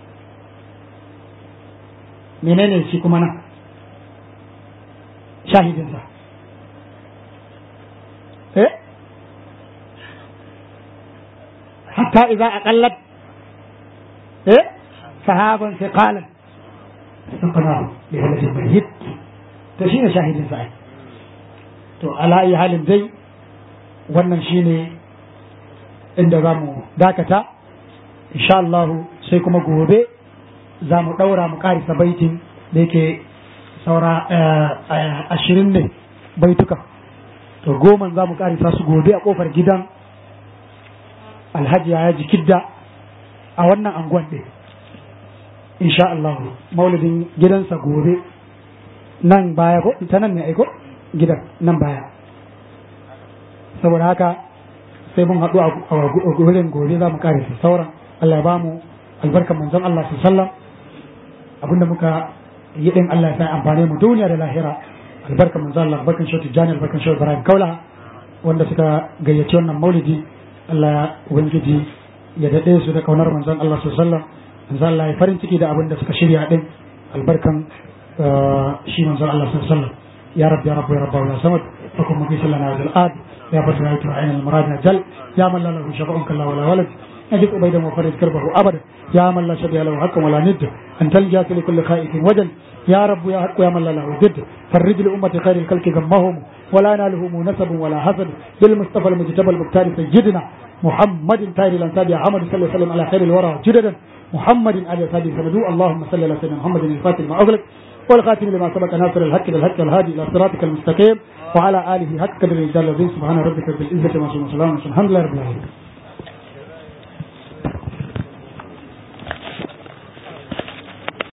menene shi kuma nan shahidinsa eh hatta idza aqallat eh sahaban thiqalan saqana bi walad mayyit to shine shahidin sa to ala ayi halin dai wannan shine inda zamu dakata insha Allah sai kuma gobe za mu ɗaura mu ƙarisa baitin da yake saura ashirin ne baituka to goma za mu ƙarisa su gobe a ƙofar gidan alhaji ya ji kidda a wannan anguwan ɗin insha Allah maulidin gidansa gobe nan baya ko ta nan ne aiko gidan nan baya saboda haka sai mun haɗu a wurin gobe za mu ƙarisa sauran Allah ya ba mu albarkar manzon Allah sallallahu alaihi wasallam abinda muka yi din Allah ya sa amfane mu duniya da lahira albarka manzo Allah albarkan shi Tijani albarkan shi Ibrahim Kaula wanda suka gayyaci wannan maulidi Allah ubangiji ya dade su da kaunar manzon Allah sallallahu alaihi wasallam manzo Allah ya farin ciki da abin da suka shirya din albarkan shi manzon Allah sallallahu alaihi wasallam ya rabbi ya rabbi ya rabbi ya samad fakum mu bi sallana al ad ya fatu ya tu ayin al murad jal ya man la lahu shafa'un kalla wala walad أجد أبيدا وفرد كربه أبدا يا من لا شبيه له حق ولا ند أنت الجاس لكل خائف وجل يا رب يا حق يا من لا له ضد فرج لأمة خير الخلق ذمهم ولا نالهم نسب ولا حسد بالمصطفى المجتبى المختار سيدنا محمد تاير الأنساب يا محمد صلى الله عليه وسلم على خير الورى جددا محمد على سابي سندو اللهم صل على سيدنا محمد الفاتح ما أغلق والخاتم لما سبق ناصر الحق بالحق الهادي إلى صراطك المستقيم وعلى آله حق قدر الرجال العظيم سبحان ربك رب العزة وسلام الحمد لله رب العالمين